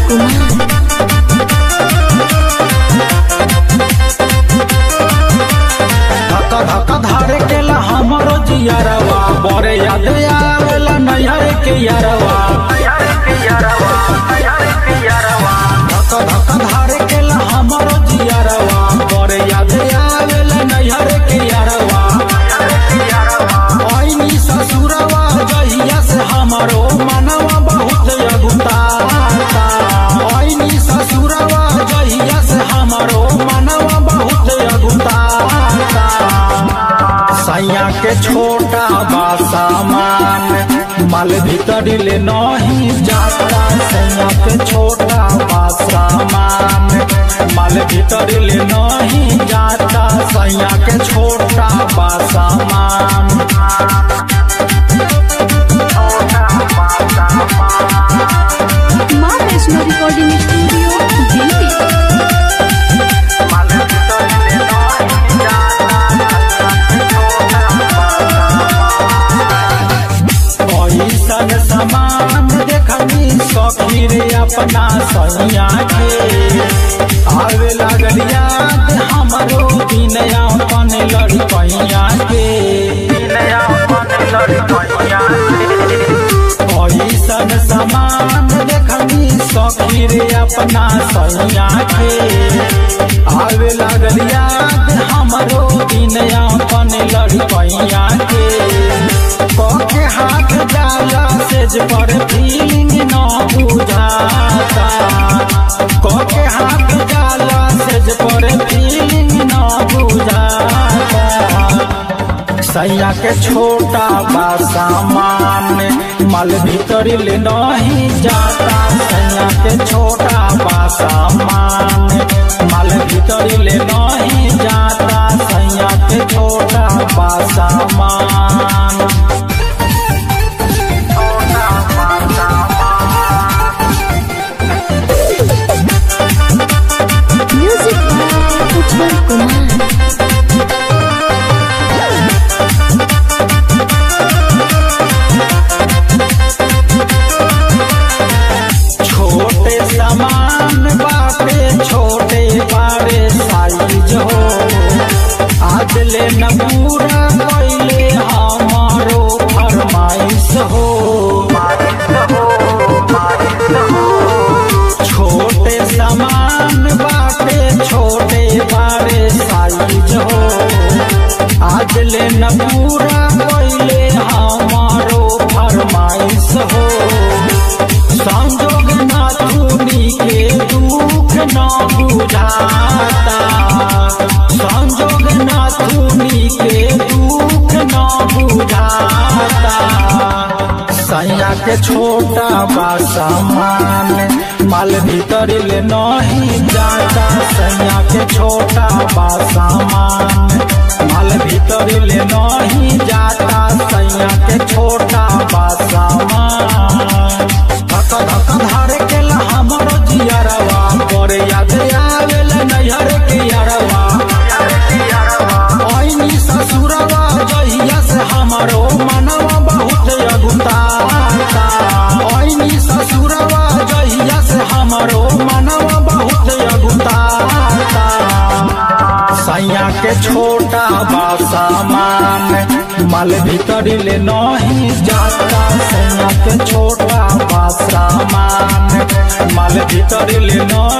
कुमार धक धक धारे केला हमरो जियरवा बड़े याद आवेला नैहर के यारवा धक धक धारे केला हमरो जियरवा बड़े याद आवेला नैहर के यारवा ऐनी ससुरवा जहिया से हमरो मनवा बहुत अगुताता ऐनी ससुरवा जहिया से हमरो मनवा बहुत अगुताता सैया के छोटा बा सामान माल भीतर ले नहीं जाता सैया के छोटा बा सामान माल भीतर ले नहीं जाता सैया के छोटा बा सामान माँ वैष्णो रिकॉर्डिंग स्टूडियो दिल्ली ऐसन समान देखनी सखी रे अपना सैया के आवे लागल याद हमरो दिन अपन लड़कैया के ऐसन समान देखनी सखी रे अपना सैया के आवे लागल याद हमरो दिन अपन लड़कैया के के हाथ जाला सेज पर फीलिंग न बुझाता के हाथ जाला सेज पर फीलिंग न बुझाता सैया के छोटा बा सामान माल भीतर ले नहीं जाता सैया के छोटा बा सामान माल भीतर ले नहीं जाता सैया के छोटा बा सामान म्यूजिक बाय उज्जवल कुमार छोटे सामान बाटे छोटे बारे साइज हो आज ले न पूरा कैले हमारो फरमाइश हो छोटे सामान बाटे छोटे बारे साइज हो आज ले न पूरा कैले हमारो फरमाइश हो संजोग ना चुनी के दुख न बुझाता संजोग ना चुनी के दुख न बुझाता सैया के छोटा बा सामान माल भीतर ले नहीं जाता सैया के छोटा बा सामान माल भीतर ले नहीं जाता सैया के छोटा बा सामान धक धक धारे केला हमरो जियरवा पर याद आवेला नैहर के यारवा ऐनी ससुरवा जहिया से हमरो मनवा बहुत अगुताता ऐनी ससुरवा जहिया से हमरो मनवा बहुत अगुताता सैया के छोटा बा सामान माल भीतर ले नहीं जाता सैया के छोटा बा सामान माल भीतर ले नहीं